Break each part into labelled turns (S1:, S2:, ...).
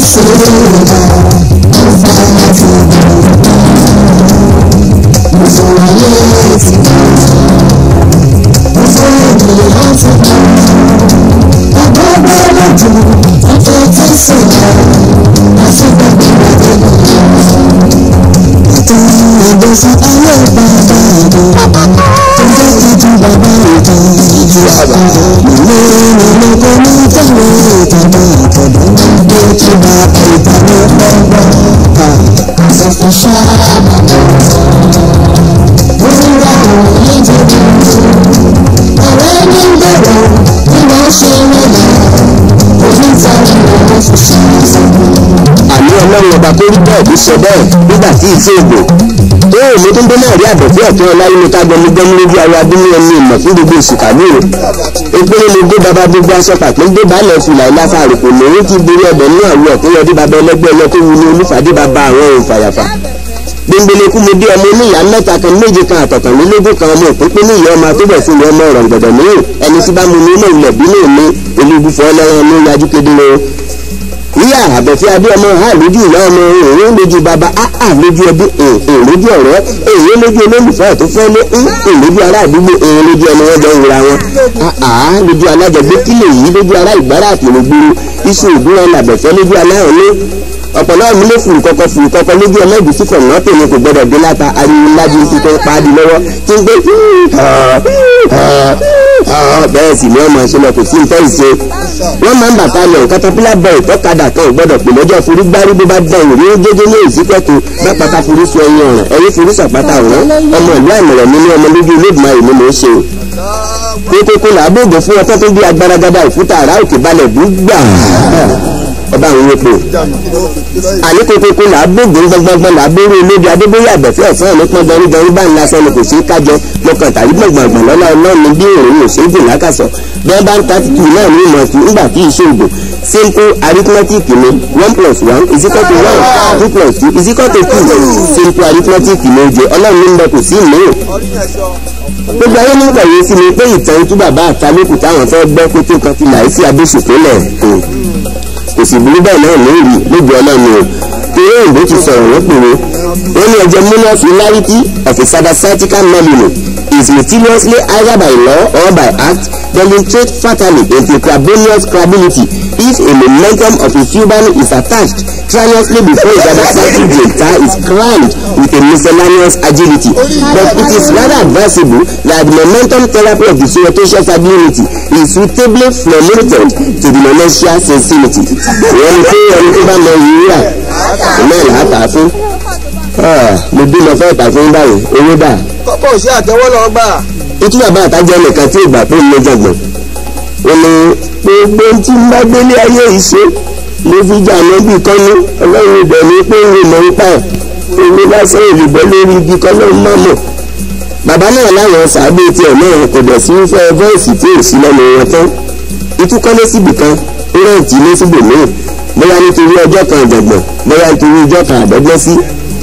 S1: sí ìlà ìfẹ́ láti mo sọ ayé ti bá mo sọ èdè láti bá ọgbọ́n gbọ́dọ̀ jù ọjọ́ tí sọ̀rọ̀ àti gbàgbé gbàgbé ìtàn ìgbésí ayé bàbá ìdè tó jẹ́ títí bàbá ìdè ìdí àbá ilé ìlú kò ní tẹ̀lé ìtàgé ìtọ́jú tó ti bá ìtàgé lọ́gbọ́n. àṣàfù ṣáà bàbá òwúrọ̀ òní jẹ̀bi ọ̀rẹ́ ní gbọ̀dọ̀ bí wọ́n ṣe wọlé onítàgé wọn fi ṣe
S2: àní ọlọ́run ọba tó rí bẹ́ẹ̀ ló sọ bẹ́ẹ̀ nígbà tí ìṣe ìgbò tó èmi tó ń dé náà rí àbẹ̀fẹ́ ọ̀tún ọláyé ní ká gbẹmí gbẹmí lójú ara abínú ẹni ìmọ̀ fún gbogbo oṣù kàlóòrò ìpínlẹ̀ ló dé bàbá gbogbo aṣọ pàpín dé balẹ̀ fìlà ìlàfà àròkò lòun ti borí ọbẹ̀ ní àwọ̀ tó yọ dé bàbá ẹlẹ́gbẹ́ ẹlẹ́kọ́ wu ní olúfàdé bàbá àwọn ohun fàyàfà gbẹngbẹlẹkú mi bí ọmọ oníyàá mẹ́ta kan méje kan àtọ̀kànlélógún kan ọmọ òpínpín ní ìyá ọmọ àtúbọ̀ fún mi ọmọ ọ̀rọ̀ gbọ̀dọ̀ mìíràn ẹni tí bá mu ní ilé ilẹ̀ bínú mi olúbufọ́ ọlọ́run ní yájú kedere o ìyá àbẹ̀fẹ́ adé ọmọ ha lójú ìyá ọmọ òun lójú bàbá áà lójú ẹbí òun lójú ọ̀rẹ́ èyí lójú olólùfẹ́ tó fẹ́ lé ń lójú ará àdúgbò òun lójú ẹni wọ́n jọ ń wura wọn áà lójú alájọgbé kílè yìí lójú ará ìgbára àtìlógbòrò iṣu ìdúró làbẹ̀fẹ́ lójú aláhùn ní ọ̀pọ̀lọpọ̀ mi ló fùrù kọ́kọ́ fùrù kọ́kọ́ lójú ẹlẹ́gùn sí kọ̀ọ̀nà tèmi kò gbọdọ̀ dé láta ariwo lájú ti tó ń paadi lọ́wọ́ tí ń gbé bẹ́ẹ̀ sì ni ọmọ ìṣẹ̀lẹ̀ kò sí nǹkan ìṣe wọ́n máa ń bàtà lọ katapila bẹ́ẹ̀ tọ́kadà kan ò gbọ́dọ̀ pè lọ́jọ́ forí gbárí bó bá dán ìwé gégé ní ìsípẹ́tù bá pátá forí sọ ẹyin ọ̀ràn ẹyin forí sàpátá ọ̀ràn ọmọ ìlú àmọ̀ràn mi ní ọmọ lójú ilé ìgbìmọ̀ ìlú mò ń ṣe o kókókó làbóògùn fún ọtọ́ tó bí agbáragadà òkúta àrà òkè balẹ̀ gbúgbà ọba àwọn epo àní kókókó là á gbógun gbọngbọngbọn là á bóró olóbi adébóyè àbẹ̀fẹ́ ọ̀sán ní pọ́n gọrí gọrí bá ń lasọ ni kò sí kájọ mọ̀kàn tàbí gbọ̀ngbọ̀ngbọ̀n lọ́la ọlọ́run bí òun ò sí gùn lákàsọ̀ bí wọ́n bá ń tàtìkì náà ní ìmọ̀ sí nígbà tí ìṣe ògùn simple arithmetic ni one plus one is equal to one two plus two is equal to two simple arithmetic ni oje ọlọ́run ní ń bẹ kò sí ìmọ̀ gbogbo ayé ní kọ̀wé sí mi pé ìtàn tú bàbá àtàlẹ́kù táwọn fẹ́ gbọ́ kó tó kan ti láìsí abéṣùkúlẹ̀ kò sì burú bẹ́ẹ̀ náà lórí lójú ọlọ́run o torí òyìnbó ti sọ̀rọ̀ wọ́n pèrè wọ́n ní ọjọ́ minus hilarity of a cyberpsychical memory is mysteriously either by law or by act demonstrate fatally into carbonious credibility if a momentum of a human is attached strenuously before a cyberpsychic data is crammed with a miscellaneous agility but it is rather advisable that the momentum therapy of the surreptitious ability is suitably formulated to the momentous sensitivity. wọ́n ní pé ẹni tó bá mọ ìwúrà náà là á tà á fún. mo bímọ fẹ́ tà fún báyìí owó dà.
S3: kọ́kọ́ sí àtẹwọ́ lọ gbà.
S2: ìtú bàbá àtàjẹ́ nìkan tí ìgbà tó ń lé jọ̀gbọ̀n. ó ní gbogbo tí ń bá gbélé ayé ìṣe ló fi jà lọ́bì kọ́nú ọlọ́run ibẹ̀ ní pé ń mọ̀ ń pa ẹ̀ èmi lásán ìlúbọ̀ lórí igi kọ́lọ́run má mọ̀. bàbá náà láwọn sàábé tiẹ̀ náà kò dẹ̀ sí fẹ́ vọ́ọ̀sì tí ò sí lẹ́nu wọn tán. ìtúkọ́lé síbì kan ó rẹ̀ǹtì ilé síbò míì bóyá nítorí ọjọ́ kan ìjọ̀gbọ̀n bóyá nítorí ọjọ́ kan àdọ́gbọ́n sí.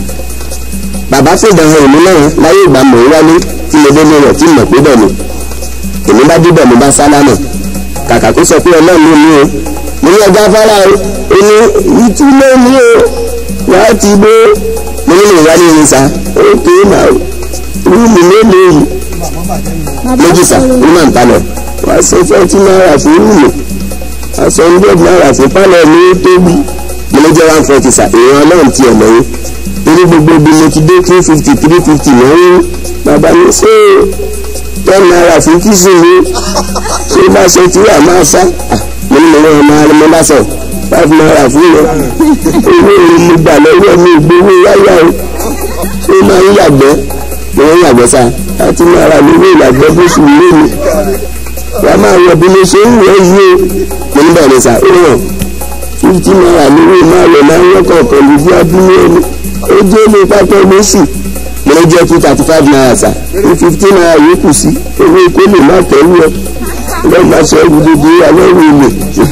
S2: bàbá fèdàn hàn èmi náà láyé ìgbà mọ̀ ń wálé tí mo délé rẹ̀ tí mọ̀ pé bẹ̀ ni. èmi bá débẹ̀ mo bá sálámà kàkà kó sọ pé ọlọ́run ló ní o mo ní ọjà afárá o ó ní ìtúlẹ̀ ní o wàá ti bó mo ní lè wálé ní sa ó ké náà rúùmù mélòó yìí méjì sà ní màá ń palọ̀ wàá sọ fẹ́ẹ́tì náírà fún rúùmù aṣọ hundred naira fún pálọ̀ ní tóbi mo ló jẹ́ one forty sa èèyàn ọlọ́run tiẹ̀ lọ́yìn torí gbogbo ibi mo ti dé two fifty three fifty lọ́wọ́ bàbá mi ṣé ten naira fún kìsì mi ṣé bá ṣe tí wà máa sá mo ní mo lọ́wọ́ máa rí mo bá sọ five naira fún mi owó èrè mo gbà lọ́wọ́ mi ìgbówó wáyà o ó máa ń yàgbẹ́ mo ń yàgbẹ́ sá láti naira lówó ìyàgbẹ́ bó ṣù lé mi wà á máa wọ bí mo ṣe ń wọ yìí o mo ní bẹ̀rẹ̀ sá ó ràn fifty naira lówó máa lọ máa ń wọ́kọ̀ pẹ̀lú bí abúlé ẹni ó jẹ́ ní pápá mẹ́sì mo ní jẹ́ two thirty five naira sá ní fifty naira yòókù sí owó ikú lè má tẹ̀wé ọ lọ́ọ́ máa ṣe ẹrù dídí alẹ́rù ilé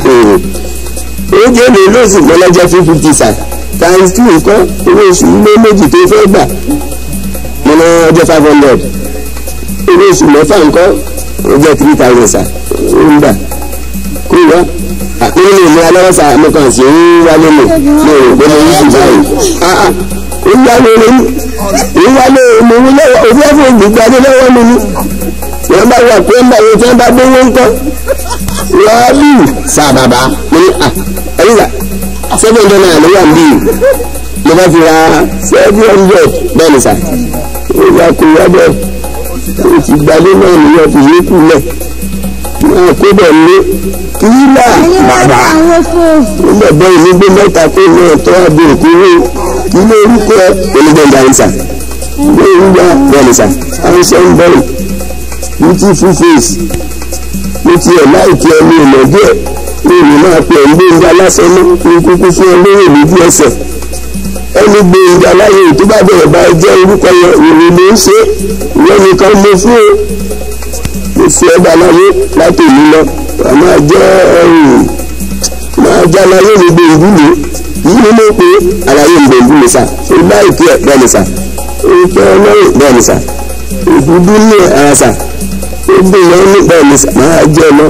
S2: ó jẹ́ ní lóòsì mọ́lẹ́jẹ́ two fifty sá times two nǹkan owó oṣù ilé méjì tó fẹ́ gbà mo ní ọjọ́ five hundred owó oṣù mẹ́fà nǹkan ó jẹ́ three thousand sá ó ń gbà kó wá nínú ìlú alọ́wọ́sà mo kàn sí ń wálé mi mo rò pé mo ń sùn báyìí. ó yá mi rí ń wálé mo ń lọ́wọ́ òfin ẹ̀fọ́ ìgbàdé lọ́wọ́ mi ni. wọ́n bá wà pé ń bá wọn tí wọ́n bá dé wọ́n ń tọ́. wọ́n bí sá bàbá mo ní à ẹ̀yìnlá seven hundred naira ló wà níbí mo bá fi ra seven hundred bẹ́ẹ̀ ni sà. ó yà kó wá bẹ́ẹ̀ ó ti gbadé náà nìyẹn fi yékù lẹ̀ máa kó bẹ̀ lé kílà bàbá nígbà bẹ́ẹ̀ ní gbé mẹ́ta kó ní ọ̀tọ́ àbí òkúrò kí ló orúkọ onígbẹ̀ngà ìsà gbé ìgbà bẹ́ẹ̀nìsà àìsàn ń bẹ̀rẹ̀ ní ti full face ní ti ẹ̀ láìkí ẹni ìmọ̀ díẹ̀ ní ìlú máa pè ń gbé ìgbà lásán ní kúkú fún ẹ lórí ìlú ẹsẹ̀ ẹni gbé ìgbà láyé tó bá bẹ̀rẹ̀ bá jẹ́ orúkọ yẹn ìrìn ló ń ṣe ìyẹn nìkan mo fún o mo fi ẹgbà láyé láti ìlú lọ máa jẹ́ ẹrù máa jẹ́ aláyé mi gbé ìwúlò yìí ni mo pe aláyé mi gbé ìwúlò sà ó bá ìpè ẹ̀ bẹ́ẹ̀ ni sà ó jẹ́ ọlọ́run bẹ́ẹ̀ ni sà ìdúdú ní ara sà ó gbé ìyẹn ní bẹ́ẹ̀ ni sà máa jẹ́ lọ.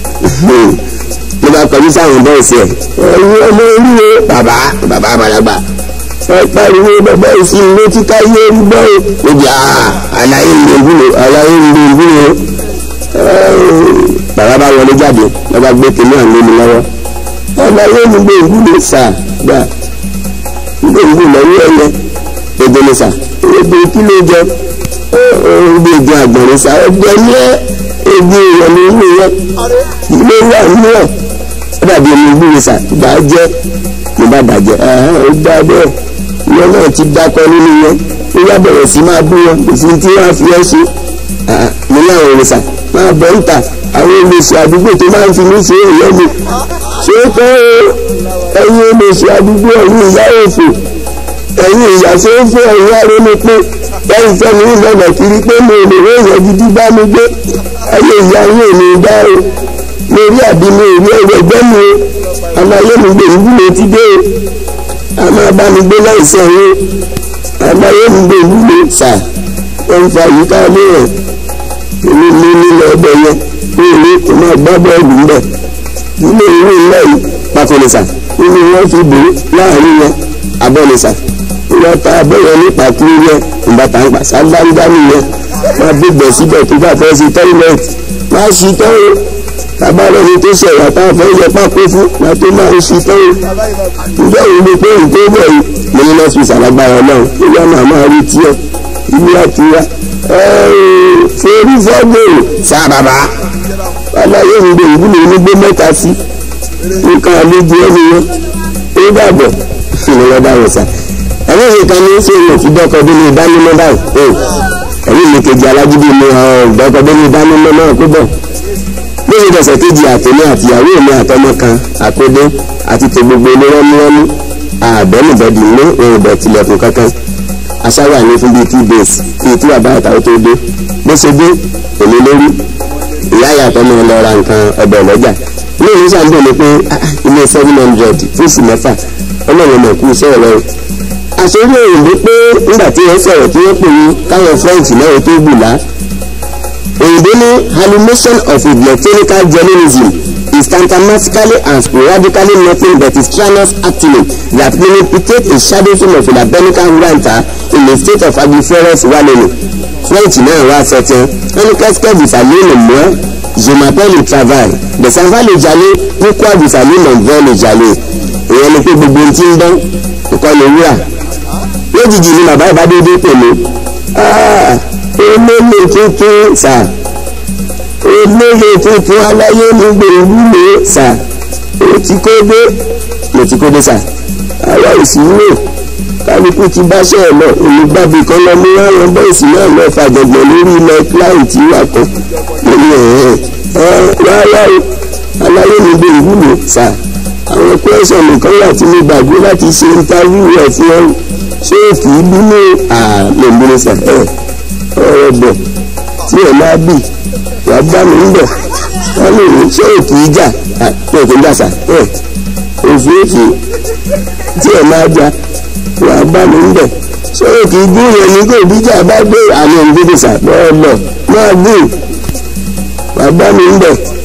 S2: mo bá kọjú sáwọn bẹ́ẹ̀ sí ẹ̀ ẹ̀yin ọmọ oríire bàbá bàbá àgbàlagbà ẹ pariwo bàbá ìsìn létí káyé ń gbọ́ ò níbi aláyé mi gbé ìwúlò aláyé mi gbé ìwúlò bàbá bá wọlé jáde wọn bá gbé kínní àná mi lọ́wọ́ ọba yóò ní gbé ìwúlò sà gbà gbé ìwúlò lọ́wọ́ ẹ̀yẹ èdè ní sà èdè kí ló jẹ gbé ìdí àgbọ̀nrín sà ọjọ́ ní èdè ìrọ̀lẹ́ ìlú yẹn ilé wà nínú ẹ̀ ó dàbí omi ìwúlò sà gbà jẹ́ mo bá bàjẹ́ ó gbà bẹ́ẹ̀ ìyẹn náà ti dákọ nínú yẹn ó yá bẹ̀rẹ̀ sí máa bú wọn kò sí tí wọ́n á fi ẹ́ ṣe mo ní àwọn òrìṣà máa bọ̀ ń ta àwọn olùsọ àdúgbò tó máa ń fi mí ṣe èèyàn mi ṣé ó kọ́ ẹ̀yin olùsọ àdúgbò ẹ̀yin ìyá òfò ẹ̀yin ìyá tó ń fún ẹ̀yin arónú pé ẹ̀yin fẹ́mi ń lọ́nà kiri pé mo lè rí èèyàn gidi bá mi gbé ayé ìyá yín ò ní dá o mo rí àbí mi ò rí ẹ̀rọ ẹgbẹ́ mi o àmọ́ ayé mi gbé ìwúlò ti dé o àmọ́ bá mi gbé láìsẹ̀ yín àmọ́ ayé mi gbé ìwúlò sà wọ́n fa àyíká ilé rẹ̀ èmi ní nílẹ̀ ọbẹ̀ yẹn ní ìlú tó máa gbá bọ́ọ̀lù ń bẹ̀ ilé ìwé ńlá yìí pàkólésà nínú wọn fi bò láàrin yẹn abọ́lésà wọ́n ta abẹ́yẹ ní pàkúrú yẹn ìbátan gbà sábàǹdà nìyẹn wọ́n gbégbẹ̀ síbẹ̀ tó bá fẹ́ sí tọ́ílẹ̀tì má sí tọ́wọ́ tabalẹ̀ ni tó ṣẹ̀yà tá a fẹ́ yẹ pákó fún la tó máa ń sí tọ́wọ́ ìjọ yìí ni pé nǹkan bẹ̀ yìí mo ní lọ́sùn ìsàlágbára náà ó yá màmá rí tiẹ̀ ilé àtiwá forí fọ́gbòrò sá bàbá aláyé ń gbé ìwúlò onígbé mẹ́ta sí nǹkan àlejò ẹni yẹn ó dàbọ̀ ìlú bá wọ̀ sá ẹ̀rọ yìí kan ní ṣé èèyàn fi dọ́kọ̀ bí ní ìdánimọ̀ báyìí ẹ̀yìn mi kejì alágídí mi dọ́kọ̀ bí ní ìdánimọ̀ náà kó bọ̀ lóye dọ̀sẹ̀ kejì àtẹ̀mí àtìyàwó mi àtọmọ kan àkódé àti tó gbogbo ilé wọn ní wọn ní àbẹ́nìbẹ̀dì ní òun ìbẹ̀ tilẹ̀kùn kankan aṣáwà ní fún bíi two days kí tí bàbá àtàwọn tó dé bó ṣe dé èmi lórí ìyá ìyàtọ̀ mi lọ ra nǹkan ọbẹ̀ lọ́jà ní ìlú sàǹdó ni pé ilé seven hundred fúùsì mẹ́fà ọlọ́run mọ̀ kú iṣẹ́ rẹ o àṣírí òyìnbó pé nígbà tí wọ́n sọ̀rọ̀ tí wọ́n pè ní káwọn french náà tó gbùlá òyìnbó ní hallucination of electronical journalism is symptomatically and sporadically nothing but a strenuous activity that manipulates a shadow film of a rabbinical writer in a state of agriferous wallowing. French náà wá sọ tiẹ́ wọ́n ní casquet bisalé le moi je m'appelle le travail de savoir le jalè pourquoi bisalé mon vrai le jalè ìyẹn ni pé gbogbo ohun tí ń dán nǹkan lè wúrà lójijì ni bàbá ìbádéédé pẹ̀lú olóyè tuntun sà olóyè tuntun aláyé ní gbòòwúlò sà ó ti kó dé mo ti kó dé sà àwa ìsìnwó kálukú ti báṣẹ́ ẹ̀ lọ olùgbàbí kan lọ mú àwọn bọ́ìsì náà lọ fàjọgbọ̀n lórí ilẹ̀ kíláìntì wà kan lórí ẹ̀hẹ́ ẹ̀ rárá o aláyé ní gbòòwúlò sà àwọn kwẹ́sọ̀n nìkan wà tí mo gbàgbé láti ṣe ìntàvíw rẹ̀ fún ọ ṣé òkì bínú àlèmúlẹ̀ sà ẹ̀ ọ̀rọ̀ bọ̀ tí ẹ̀ máa bì wà bá mi ń bọ̀ wọ́n lè ní ṣé òkì ìjà pé òkè ń jà sà ẹ̀ òfurufú tí ẹ̀ máa jà wà bá mi ń bọ̀ ṣé òkì gún yẹn ní kò bíjà bá gbé àmì òǹdíje sà bọ́ọ̀ lọ máa gùn wà bá mi ń bọ̀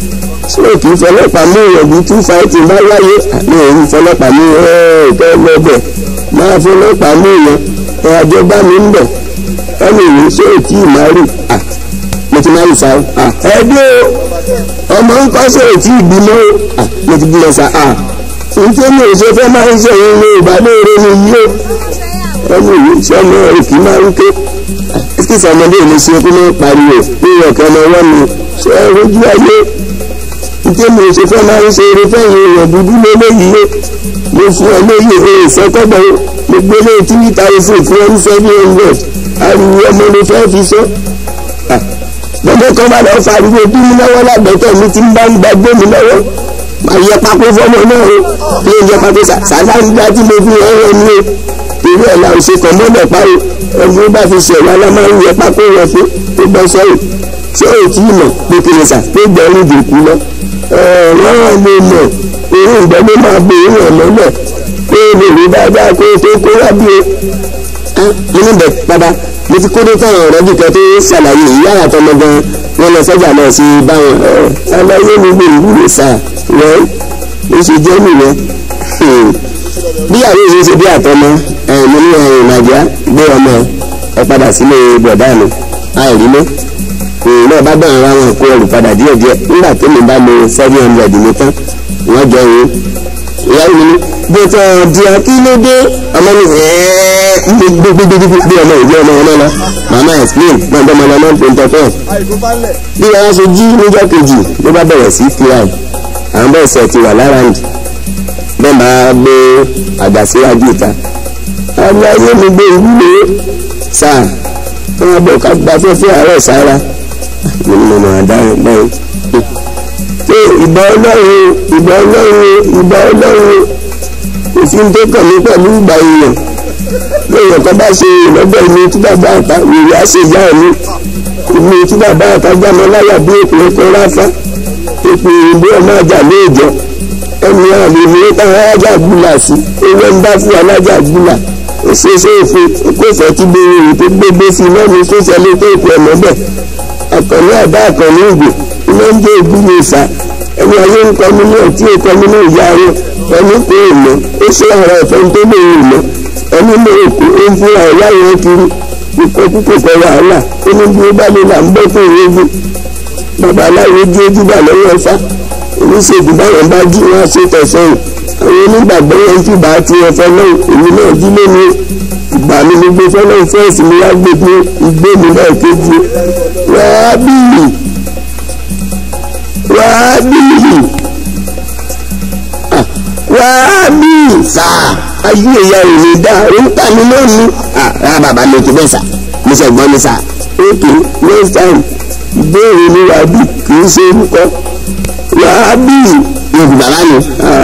S2: ṣé o kì í fọlọ́pàá mú ìyẹ̀bù two five bá wáyé àmì òun fọlọ́pàá mú ẹ̀ẹ́dẹ́gbẹ̀bẹ̀ máa fọlọ́pàá mú ìyẹn ẹ̀ àjọba mi ń bẹ̀ ẹni ìwé ṣé o tí ì máa rí à mo ti máa rí sa à ẹbí o ọmọ ń kọ́ ṣé o tí ì bímọ o à mo ti bímọ sa à nítorí mi ò ṣe fẹ́ máa ń ṣe òun ní ìbálòore mi yìí o ẹni ìwé ṣé ọmọ òkì máa ń ké kí sọmọdé ò lè ṣe kí wọ́n pariwo ní ọ̀kẹ́ ọmọ ọwọ́ mi ṣe é rojú ayé nítorí mi ò ṣe fẹ́ máa ń ṣe eré fẹ́yìn èèyàn dúdú lélẹ́yìí o mo fún ọ lóye èè sọ́kọ́gbọ̀n mo gbé lé tírí thousand fún ọ ní seven hundred ariwo ọmọ ló fẹ́ fi sọ. gbọ́dọ̀ kan bá lọ́ọ́ fariwo bí mi lọ́wọ́ lágbẹ̀tọ̀ mi ti ń bá ń gbàgbé mi lọ́wọ́ máa yẹ pákó fọ́mọ náà o bí ó jẹ pákó sàdá ń gbá tí mo fi ẹ̀rọ ni o torí ẹ̀ la ò ṣe kàn mọ́lẹ̀ pa o ẹni ó bá fi ṣẹ̀wá la máa ń yẹ pákó yẹn fún tó bọ́ sọ́yìn ṣé o tí ì mọ̀ pé kìnìún sà pé gbẹ̀rún dòkú lọ ọ̀rọ̀ lè mọ̀ òun ìgbẹ́lẹ́ máa bo òun ẹ̀ lọ́lẹ̀ pé o lè rí dáadáa kó o tó kó wá bí o. mo ní bẹ̀ padà mo ti kódé táwọn ọ̀rọ̀ jùkẹ́ tó ṣàlàyé ìyá àtọmọ gan wọn lọ sọ́jà náà sí báwọn ṣàlàyé mi lè wúlò sà wọ́n ó ṣe jẹ́ nìyẹn. bí àwọn èèyàn ṣe bí àtọmọ mo ní nàìjíríà gbé ọmọ ẹ padà sílé bọ̀dá mi àìrí mọ́ òun náà bá bẹ̀rẹ̀ ra wọn kó ẹrù padà díẹ̀ díẹ̀ nígbà tó mi bá lo seven hundred mi tán wọ́n jọ òun ìyá mi ní bí o tọ́ di akílódé ọmọ mi gbogbogbogbogbò bí ọmọ ìdí ọmọ ọmọ lọ màmá explain náà bọ́ ọmọ ọmọ tó ń tọ́ tọ́ bí wọ́n ṣe jí níjọ́ kejì ló bá bẹ̀rẹ̀ sí fly àwọn bẹ́ẹ̀ sẹ̀ ti wà lára ǹdí bẹ́ẹ̀ máa gbé àgbà síwájú ìta àwọn ayé mi gbé ìwúlò sáà wọ́n bọ̀ ká gba fẹ́fẹ́ àárọ̀ sára mo ní mo máa dáhùn báyìí. pé ìbà ọlọ́run ìbà ọlọ́run ìbà ọlọ́run òfin tó kàn mí pẹ̀lú ìgbà èèyàn lóyún kan bá ṣe ìlọ́gbẹ́ mi tí bàbá àta wèrè á ṣe ìyá mi ìlú tí bàbá àta jámọ́ láyà bí èpè ẹ̀kọ́ ráfá èpè ìbí ọmọ àjà lóòjọ́ ẹni àmì ìwé táwọn alájà gbúlà sí ewé ń bá fún alájà gbúlà ó ṣe é ṣe é fún kó fẹ́ tí gbèrè rè tó gbégbé sí lẹ́nu tó ṣẹlẹ̀ tó ìpè ẹ̀mọ́ bẹ́ẹ̀ àkànní àdá àkànní ìgbò iná ń jẹ́ ìbú mi sá ẹni ayé ń kọ́ mi náà tí ó kọ́ mi náà yá rẹ̀ ẹni kò mọ̀ ó ṣe ara ẹ̀fẹ́ tó lè rìn mọ́ ẹni mọ òkú ó ń fúnra ẹ̀ láyé kiri kíkọ́ kíkọ́ kọ́ wàhálà ó ní bí ó bá lè là ń bọ́ fún ìrẹ́gbẹ́ bàbá aláwo jí ojúbà lọ́wọ́ ẹ̀fá oníṣègùn báwọn bá jí wọn ṣe tẹ̀sán àwọn onígbàgbọ́ yẹn ti bá ti ẹ̀fọ́ náà èmi náà jí lónìí ìgbà mi ni gbé fọ́nà fẹ́ẹ̀sì mi wá gbé pé ìgbé mi náà kéjì wàá bìlì wàá bìlì wàá bìlì sà ayé ìyá rẹ̀ lè dá òun tà mí lónìí. rárá bàbá mi kò bẹ́ẹ̀ sà mo sọ gbọ́n mi sà. ok next time ìbéèrè mi wàá bì kì í ṣe orúkọ wàá bìlì. yorùbá bá mi.